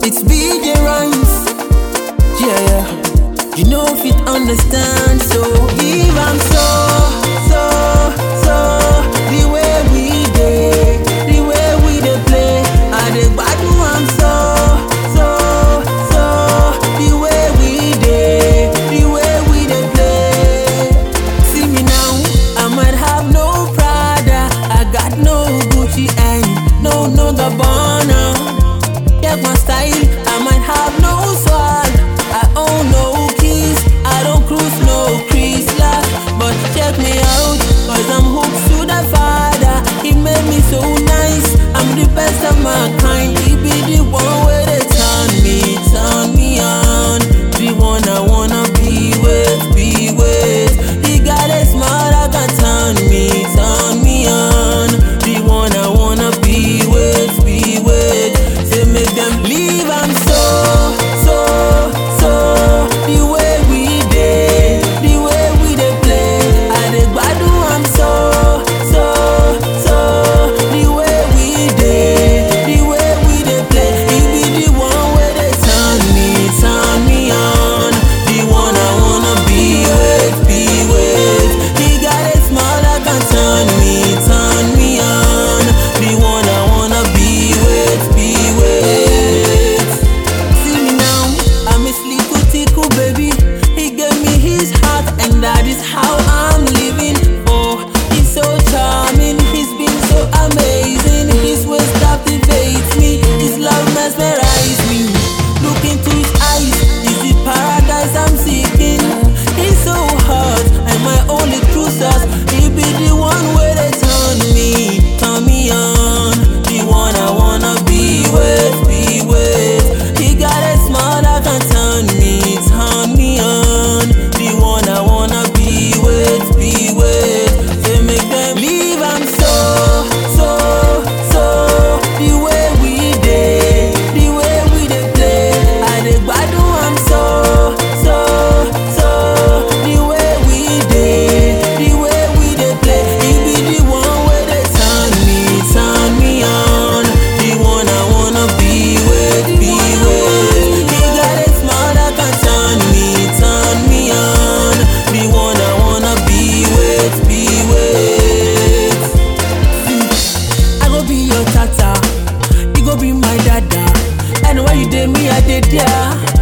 It's BJ Rhymes. Yeah, yeah. You know if it understand, so give am so, so, so. The way we dey, the way we dey play, I dey gbadu am so, so, so. The way we dey, the way we dey play. See me now, I might have no Prada, I got no Gucci and no no Gabbana. Check my style, I might have no swag. I own no keys, I don't cruise no Chrysler. But check me out, cause I'm hooked to the father. He made me so nice, I'm the best of my kind. He be the one where they turn me, turn me on. The one I wanna be with, be with. He got a smile that can turn me, turn me on. The one I wanna be with, be with. Say make them leave, I'm so, so, so. The way we dey, the way we dey play. I dey gbadu, I'm so, so, so. The way we dey, the way we dey play. He be the one where they turn me, turn me on. The one I wanna be with, be with. He got a smile that can turn me, turn me on. The one I wanna be with, be with. See me now, I'm his little tickle baby. He gave me his heart, and that is how I'm living. Oh, he's so charming, he's been so amazing. His ways captivates me, his love mesmerizes me. Look into his eyes, is the paradise I'm seeking. He's so hot, and my only true source. He be the one where they turn me, turn me on. The one I wanna be with, be with. He got a smile that can turn me, turn me on. The one I wanna be with, be with. Say make them leave, I'm so, so, so. The way we dey, the way we dey play. I dey gbadu, I'm so, so, so. The way we dey, the way we dey play. He be the one where they turn me, turn me on. The one I wanna be with, be with. He got a smile that can turn me, turn me on. The one I wanna be with, be with. I go be your tata, you go be my dada. Anywhere you dey, me I dey there.